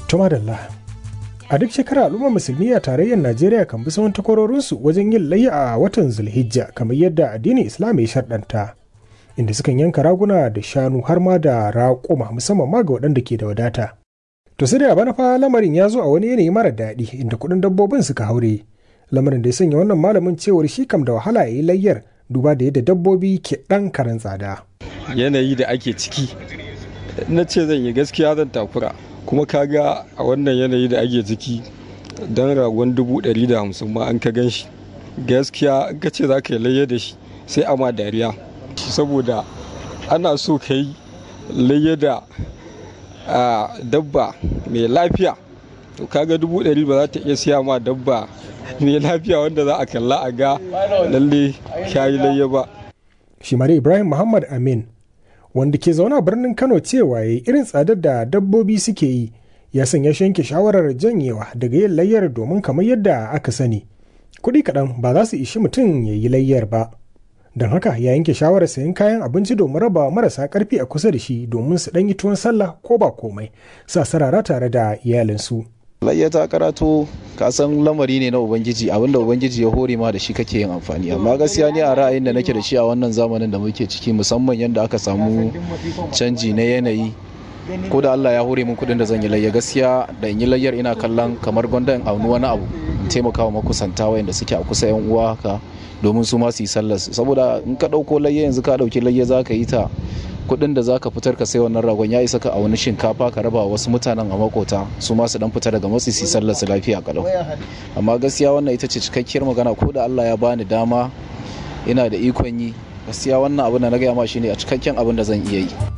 Tumadalla. A duk shekara al'ummar musulmi a tarayyar Najeriya kan bi sauran takwarorinsu wajen yin layya a watan Zulhijja kamar yadda addinin Islam ya sharɗanta. Inda sukan yanka raguna da shanu har ma da raƙuma musamman ma ga waɗanda ke da wadata. To sai da bana fa lamarin ya zo a wani yanayi mara daɗi inda kuɗin dabbobin suka haure. Lamarin da ya sanya wannan malamin cewar shi kam da wahala ya yi layyar duba da yadda dabbobi ke ɗan karen tsada. Yanayi da ake ciki na ce zan yi gaskiya zan takura kuma kaga a wannan yanayi da ake ciki don ragon dubu ɗari da hamsin ma an ka gan shi gaskiya in ka ce za ka yi layya da shi sai a ma dariya saboda ana so ka yi layya da dabba mai lafiya to kaga dubu ɗari ba za ta iya siya ma dabba mai lafiya wanda za a kalla a ga lalle yi layya ba shi ibrahim muhammad amin wanda ke zaune a birnin kano cewa ya irin tsadar da dabbobi suke yi ya sanya shi yanke shawarar janyewa daga yin layyar domin kamar yadda aka sani kuɗi kaɗan ba za su ishi mutum ya yi layyar ba don haka ya yanke shawarar sayan kayan abinci domin raba marasa ƙarfi a kusa da shi domin su ɗan yi tuwon sallah ko ba komai sa sarara tare da iyalinsu. layya ta karato ka san lamari ne na ubangiji abinda ubangiji ya hore ma da shi kake yin amfani amma gaskiya ni a ra'ayin da nake da shi a wannan zamanin da muke ciki musamman yadda aka samu canji na yanayi ko da Allah ya hore min kudin da zan yi layya gaskiya da in yi layyar ina kallon kamar gwanda in auni wani abu in taimaka wa makusanta wayanda suke a kusa yan uwa haka domin su ma su yi sallar saboda in ka dauko layya yanzu ka dauki layya za ka yi ta kuɗin da zaka fitar ka sai wannan ragon ya isa ka a wani shinkafa ka raba wasu mutanen a makota su ma su dan fita daga matsi su sallar su lafiya kalau amma gaskiya wannan ita ce cikakkiyar magana ko da Allah ya bani dama ina da ikon yi gaskiya wannan abin da na gaya ma shine a cikakken abin da zan iya yi